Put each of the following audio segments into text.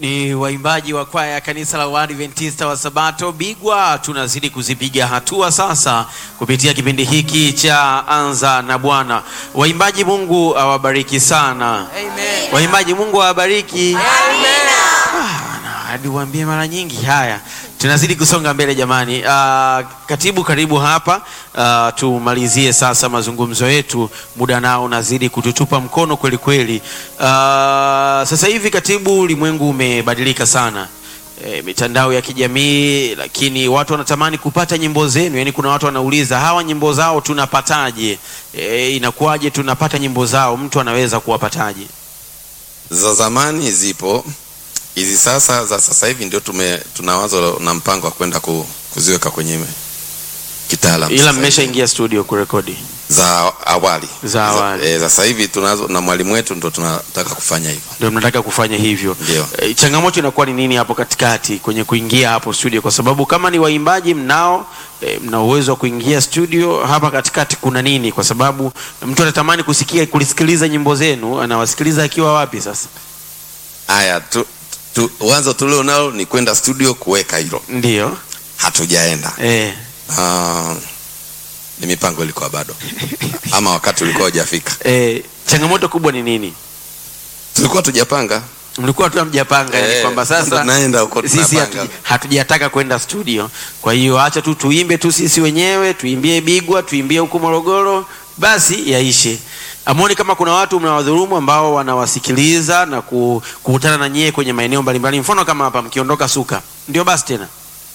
Ni waimbaji wa kwaya ya kanisa la Waadventista wa Sabato Bigwa. Tunazidi kuzipiga hatua sasa kupitia kipindi hiki cha Anza na Bwana. Waimbaji, Mungu awabariki sana. Amen. Waimbaji, Mungu awabariki. Amina. Ah, hadi uambie mara nyingi. Haya, tunazidi kusonga mbele jamani. Ah, katibu, karibu hapa. Ah, tumalizie sasa mazungumzo yetu, muda nao unazidi kututupa mkono kweli kweli. Ah, sasa hivi katibu, ulimwengu umebadilika sana. E, mitandao ya kijamii, lakini watu wanatamani kupata nyimbo zenu. Yani kuna watu wanauliza hawa nyimbo zao tunapataje? E, inakuwaje tunapata nyimbo zao? Mtu anaweza kuwapataje? za zamani zipo hizi sasa za sasa hivi ndio tume tuna wazo na mpango wa kwenda ku, kuziweka kwenye kitaalamu Ila sasa hivi. mmeshaingia studio kurekodi za awali Za awali. e, sasa hivi tunazo na mwalimu wetu ndo tunataka kufanya hivyo ndio mnataka kufanya hivyo. Ndio. E, changamoto inakuwa ni nini hapo katikati kwenye kuingia hapo studio? Kwa sababu kama ni waimbaji mnao e, mna uwezo wa kuingia studio, hapa katikati kuna nini? Kwa sababu mtu anatamani kusikia kulisikiliza nyimbo zenu, anawasikiliza akiwa wapi sasa? haya tu, tu, wazo tulio nalo ni kwenda studio kuweka hilo Ndio hatujaenda e, Ah, ni mipango ilikuwa bado ama wakati ulikuwa hujafika e, changamoto kubwa ni nini? tulikuwa tujapanga mlikuwa tu hamjapanga yani Eh, kwamba sasa tunaenda huko sisi tunapanga. hatu- hatujataka kwenda studio, kwa hiyo acha tu tuimbe tu sisi wenyewe, tuimbie Bigwa, tuimbie huko Morogoro, basi yaishe. Amoni kama kuna watu mnawadhulumu ambao wanawasikiliza na ku- kukutana na nyie kwenye maeneo mbalimbali, mfano kama hapa mkiondoka Suka, ndio basi tena,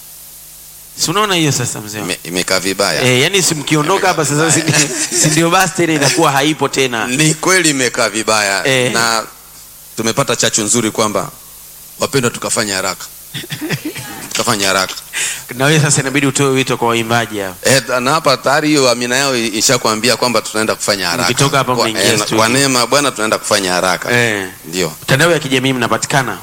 si unaona hiyo sasa mzee wangu? Ime- imekaa vibaya Eh, yani si mkiondoka hapa sasa, si, si ndio basi tena inakuwa haipo tena. ni kweli imekaa vibaya Eh. na tumepata chachu nzuri kwamba wapendwa tukafanya haraka tukafanya haraka Na wewe sasa inabidi utoe wito kwa waimbaji hapa. Eh, na hapa tayari hiyo amina yao ishakwambia kwamba tunaenda kufanya haraka Mkitoka hapa Kwa- mnaingia eh, studio. kwa neema ya bwana tunaenda kufanya haraka Eh. ndio Mitandao ya kijamii mnapatikana?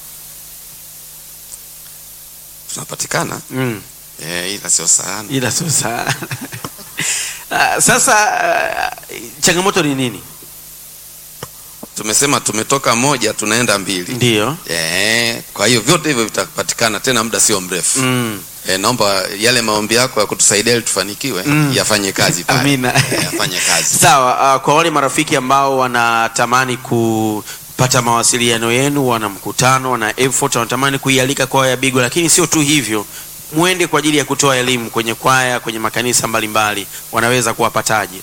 tunapatikana Mm. eh, ila sio sana ila sio sana. Ah, Sasa ah, changamoto ni nini? tumesema tumetoka moja tunaenda mbili Ndio. eh, kwa hiyo vyote hivyo vitapatikana tena muda sio mrefu Mm. eh, naomba yale maombi yako ya kutusaidia ili tufanikiwe Mm. yafanye kazi pale. Amina. Eh, yafanye kazi Sawa, ah, kwa wale marafiki ambao wanatamani kupata mawasiliano yenu, wana mkutano, wana effort, wanatamani kuialika kwaya ya Bigwa, lakini sio tu hivyo, muende kwa ajili ya kutoa elimu kwenye kwaya, kwenye makanisa mbalimbali, wanaweza kuwapataje?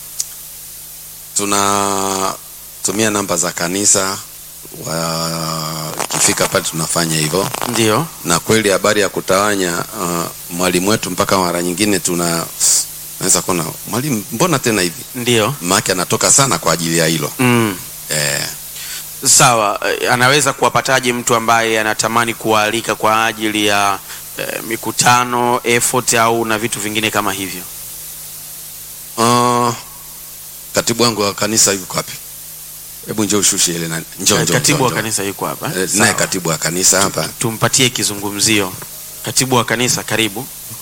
tunatumia namba za kanisa wakifika pale tunafanya hivyo Ndio. na kweli habari ya kutawanya uh, mwalimu wetu mpaka mara nyingine tuna naweza kuona mwalimu mbona tena hivi Ndio. maake anatoka sana kwa ajili ya hilo Mm. eh, Sawa, eh, anaweza kuwapataje mtu ambaye anatamani kuwaalika kwa ajili ya eh, mikutano effort au na vitu vingine kama hivyo? uh, katibu wangu wa kanisa yuko wapi hebu njoo ushushe ile nani njoo Eh, njoo Katibu njoo, wa njoo. kanisa yuko hapa. Eh, Sawa. naye katibu wa kanisa hapa Tumpatie kizungumzio. Katibu wa kanisa, karibu.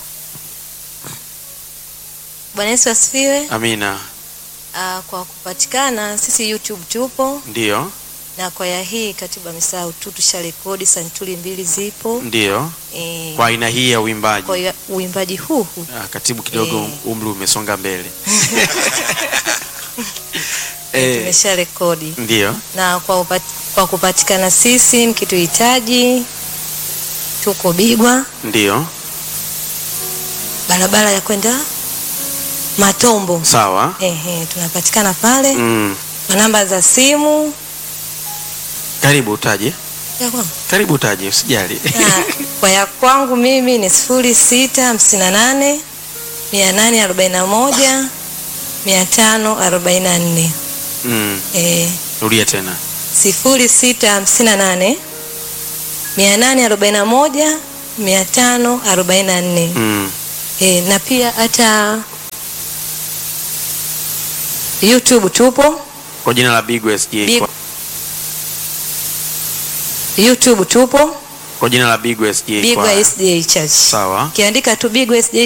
Bwana Yesu asifiwe. Amina. Ah, kwa kupatikana sisi YouTube tupo Ndio, na kwaya hii katibu amesahau tu tusharekodi santuri mbili zipo. ndio. Eh, Kwa aina hii ya uimbaji. kwa hiyo uimbaji huu huu Ah, katibu kidogo Eh. umri umesonga mbele. eh, tumesharekodi ndio. na kwa, upat, kwa kupatikana sisi mkituhitaji tuko Bigwa, Ndio. barabara ya kwenda Matombo. Sawa. Ehe, tunapatikana pale Mm. kwa namba za simu Karibu utaje. ya kwangu. Karibu utaje, usijali. Na kwa ya kwangu mimi ni sifuri sita hamsini na nane mia nane arobaini na moja mia tano arobaini na nne mm. Eh, Rudia tena. sifuri sita hamsini na nane mia nane arobaini na moja mia tano arobaini na nne Mm. Eh, na pia hata YouTube tupo Kwa jina la Bigwa SJ. Big- Kwa, YouTube tupo kwa jina la Bigwa SJ. Bigwa Kwa- SDA Church. Sawa. Ukiandika tu Bigwa SDA